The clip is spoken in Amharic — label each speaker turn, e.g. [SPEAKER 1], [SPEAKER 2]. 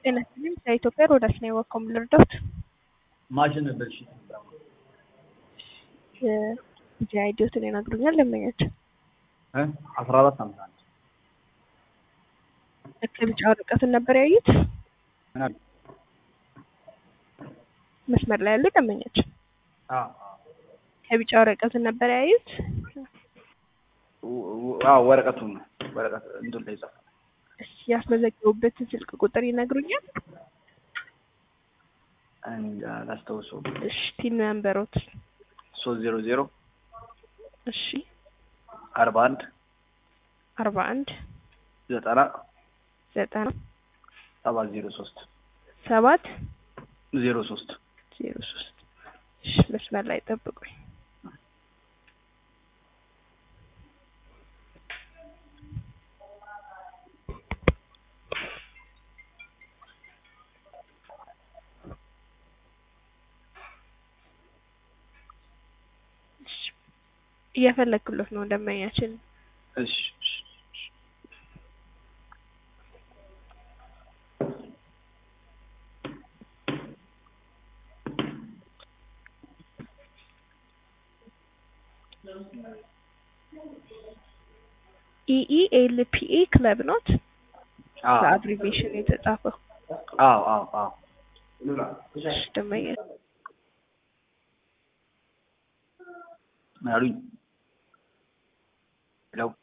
[SPEAKER 1] ጤና ይስጥልኝ ከኢትዮጵያ ሮዳስ ነው የወካው ልርዳዎት?
[SPEAKER 2] ማሽን ብልሽት
[SPEAKER 1] ጊዜ አይዲዮትን ይነግሩኛል ደንበኛቸው
[SPEAKER 2] አስራ አራት አምሳ አንድ
[SPEAKER 1] ከቢጫ ወረቀትን ነበር ያዩት?
[SPEAKER 2] ምን አለ?
[SPEAKER 1] መስመር ላይ ያሉ ደንበኛቸው
[SPEAKER 2] አዎ
[SPEAKER 1] ከቢጫ ወረቀትን ነበር ያዩት?
[SPEAKER 2] አዎ ወረቀቱን ነው ወረቀት እንትን ላይ ጻፈ።
[SPEAKER 1] እሺ ያስመዘገቡበትን ስልክ ቁጥር ይነግሩኛል?
[SPEAKER 2] እንጃ አላስታውሰውም።
[SPEAKER 1] እሺ ቲን ነምበሮት
[SPEAKER 2] ሶስት ዜሮ ዜሮ
[SPEAKER 1] እሺ
[SPEAKER 2] አርባ አንድ
[SPEAKER 1] አርባ አንድ
[SPEAKER 2] ዘጠና
[SPEAKER 1] ዘጠና
[SPEAKER 2] ሰባት ዜሮ ሶስት
[SPEAKER 1] ሰባት
[SPEAKER 2] ዜሮ ሶስት
[SPEAKER 1] ዜሮ ሶስት እሺ መስመር ላይ ጠብቁኝ። እሺ እየፈለግኩለት ነው ደንበኛችን
[SPEAKER 2] እሺ እሺ
[SPEAKER 1] ኢኢኤልፒኤ ክለብ ኖት
[SPEAKER 2] አዎ
[SPEAKER 1] በአብሪቬሽን የተጻፈው
[SPEAKER 2] አዎ አዎ አዎ
[SPEAKER 1] እሺ ደንበኛ
[SPEAKER 2] ምን አሉኝ? ሄሎ